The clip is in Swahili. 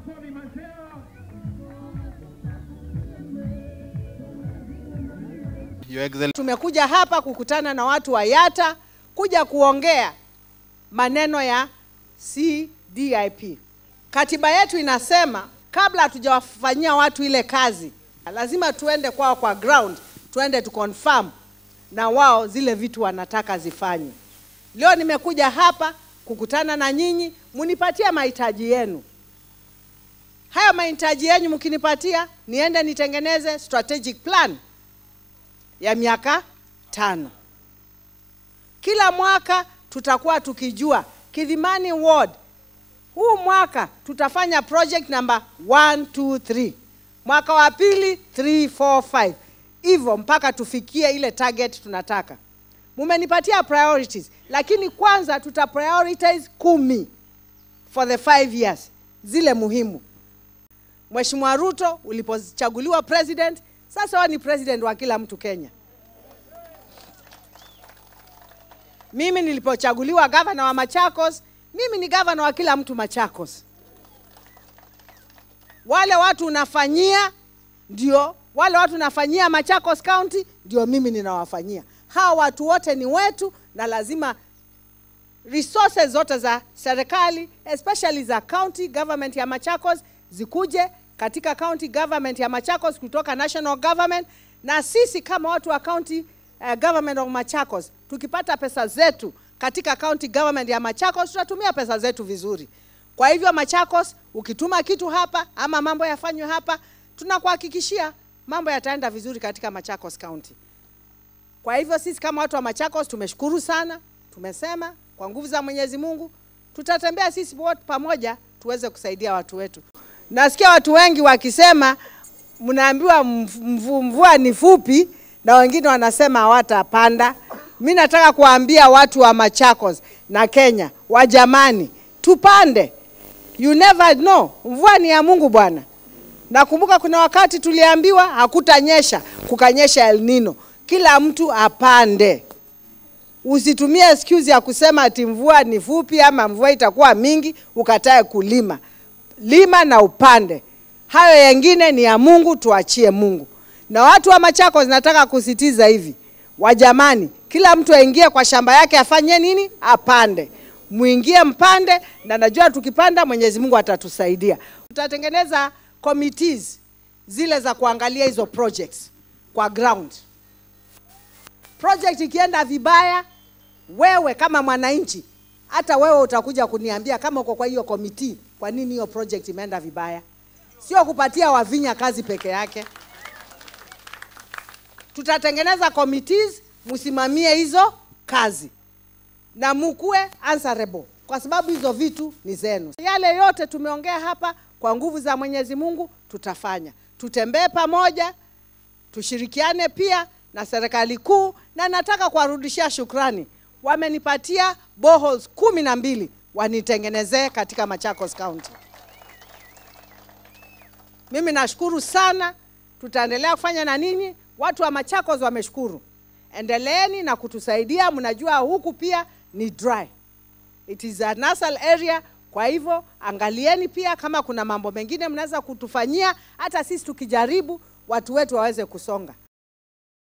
Anthony Mandela. Your Excellency. Tumekuja hapa kukutana na watu wa Yata kuja kuongea maneno ya CDIP. Katiba yetu inasema kabla hatujawafanyia watu ile kazi, lazima tuende kwao kwa ground, tuende tu confirm na wao zile vitu wanataka zifanywe. Leo nimekuja hapa kukutana na nyinyi, munipatie mahitaji yenu. Haya mahitaji yenu mkinipatia, niende nitengeneze strategic plan ya miaka tano. Kila mwaka tutakuwa tukijua Kidhimani Ward, huu mwaka tutafanya project number 1 2 3, mwaka wa pili 3 4 5, hivyo mpaka tufikie ile target tunataka. Mumenipatia priorities, lakini kwanza tuta prioritize kumi for the five years, zile muhimu. Mheshimiwa Ruto ulipochaguliwa president, sasa wewe ni president wa kila mtu Kenya. Mimi nilipochaguliwa gavana wa Machakos, mimi ni gavana wa kila mtu Machakos. Wale watu unafanyia ndio wale watu unafanyia Machakos County ndio mimi ninawafanyia. Hawa watu wote ni wetu na lazima resources zote za serikali especially za county government ya Machakos zikuje katika county government ya Machakos kutoka national government, na sisi kama watu wa county uh, government of Machakos tukipata pesa zetu katika county government ya Machakos tutatumia pesa zetu vizuri. Kwa hivyo Machakos, ukituma kitu hapa ama mambo yafanywe hapa, tunakuhakikishia mambo yataenda vizuri katika Machakos County. Kwa hivyo sisi kama watu wa Machakos tumeshukuru sana, tumesema kwa nguvu za Mwenyezi Mungu tutatembea sisi wote pamoja tuweze kusaidia watu wetu. Nasikia watu wengi wakisema mnaambiwa mvu- mvua ni fupi na wengine wanasema hawatapanda. Mi nataka kuambia watu wa Machakos na Kenya, wajamani, tupande. You never know, mvua ni ya Mungu bwana. Nakumbuka kuna wakati tuliambiwa hakutanyesha, kukanyesha El Nino. Kila mtu apande. Usitumie excuse ya kusema ati mvua ni fupi ama mvua itakuwa mingi ukatae kulima. Lima na upande. Hayo yengine ni ya Mungu, tuachie Mungu. Na watu wa Machakos nataka kusitiza hivi, wajamani, kila mtu aingie kwa shamba yake afanye nini? Apande. Muingie mpande, na najua tukipanda Mwenyezi Mungu atatusaidia. Tutatengeneza committees zile za kuangalia hizo projects kwa ground. Project ikienda vibaya, wewe kama mwananchi, hata wewe utakuja kuniambia kama uko kwa hiyo committee, kwa nini hiyo project imeenda vibaya. Sio kupatia Wavinya kazi peke yake. Tutatengeneza committees, msimamie hizo kazi na mukue answerable kwa sababu hizo vitu ni zenu. Yale yote tumeongea hapa, kwa nguvu za Mwenyezi Mungu tutafanya. Tutembee pamoja, tushirikiane pia na serikali kuu, na nataka kuwarudishia shukrani. Wamenipatia boreholes kumi na mbili wanitengenezee katika Machakos County. Mimi nashukuru sana, tutaendelea kufanya na ninyi. Watu wa Machakos wameshukuru, endeleeni na kutusaidia. Mnajua huku pia ni dry, it is a nasal area. Kwa hivyo angalieni pia kama kuna mambo mengine mnaweza kutufanyia, hata sisi tukijaribu watu wetu waweze kusonga.